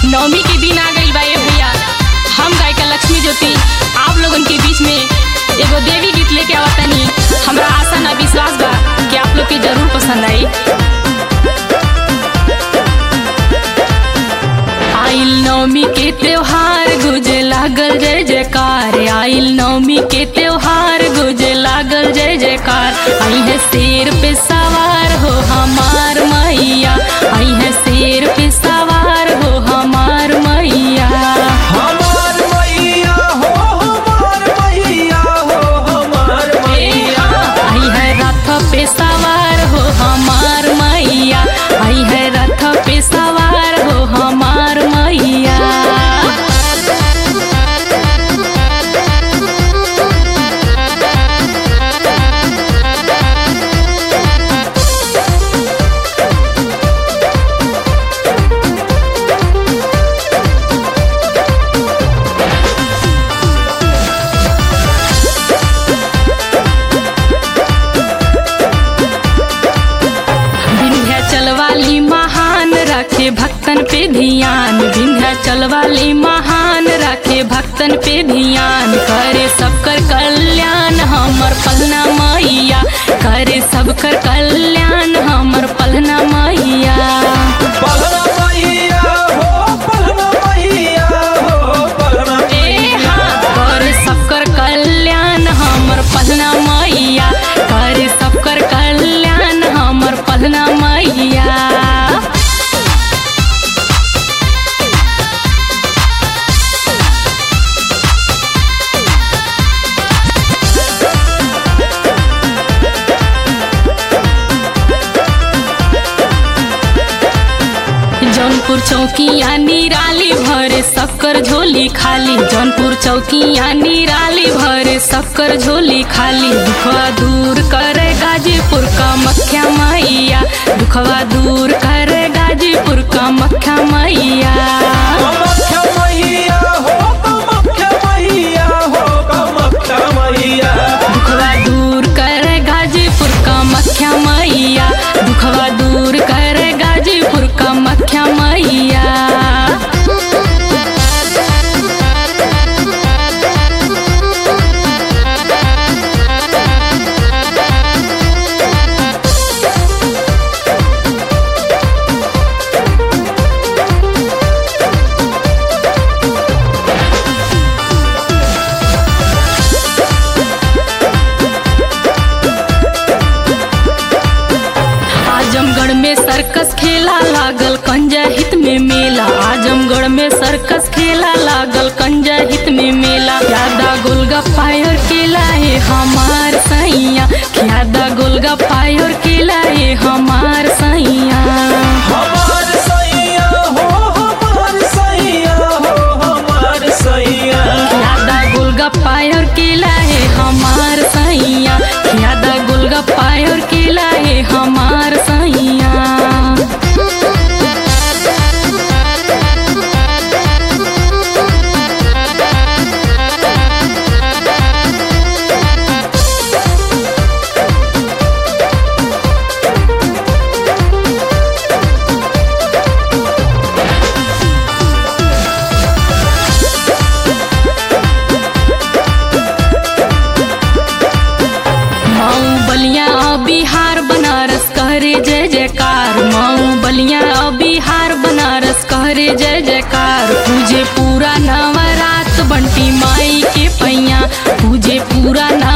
नवमी के दिन आ गई बा ए भैया हम गायिका लक्ष्मी ज्योति आप लोगन के बीच में एगो देवी गीत लेके आवतनी हमरा आशा ना विश्वास बा कि आप लोग के जरूर पसंद आई आइल नवमी के त्योहार गुजे लागल जय जयकार आइल नवमी के त्योहार गुजे लागल जय जयकार आई है शेर पे सवार हो हमार मैया आई है शेर पे सवार हो हमार मैया हमार मैया हो हमार मैया हो हमार मैया आई है रथ पे सवार हो हमार मैया आई है रथ पे सवार हो हमार मैया विंध्याचल वाली महान रखे भक्तन पे ध्यान विंध्याचल वाली महान रखे भक्तन पे ध्यान करे सबकर कल्याण हमर पलना मैया करे सबकर कल्याण हमर पलना मैया पलना मैया हो पलना मैया हो पलना ए हाँ, करे सबकर कल्याण हमर पलना मैया करे सबकर कल्याण हमर पलना मैया जौनपुर चौकिया निराली भरे शक्कर झोली खाली जौनपुर चौकिया निराली भरे शक्कर झोली खाली दुखवा दूर करे गाजीपुर का मख्या मैया दुखवा दूर करे गाजीपुर का मख्या मैया कामाख्या मैया हो कामाख्या मैया हो कामाख्या मैया दुखवा दूर करे गाजीपुर का मख्या मैया दुखवा दूर करे गाजीपुर का मख्या मैया आजमगढ़ में सर्कस खेला लागल कंजा हित में मेला आजमगढ़ में सर्कस खेला लागल कंजा हित में मेला ज्यादा गोलगप्पा और केला है हमार सैया ज्यादा गोलगप्पा और केला है हमार सैया हमार सैया हो हमार सैया हो हमार सैया ज्यादा गोलगप्पा और केला है हमार सैया ज्यादा गोलगप्पा और केला है हमार सैया मऊ बलिया बिहार बनारस कहरे जय जयकार मऊ बलिया बिहार बनारस कहरे जय जयकार पूजे पूरा नवरात बंटी माई के पैया पूजे पूरा नव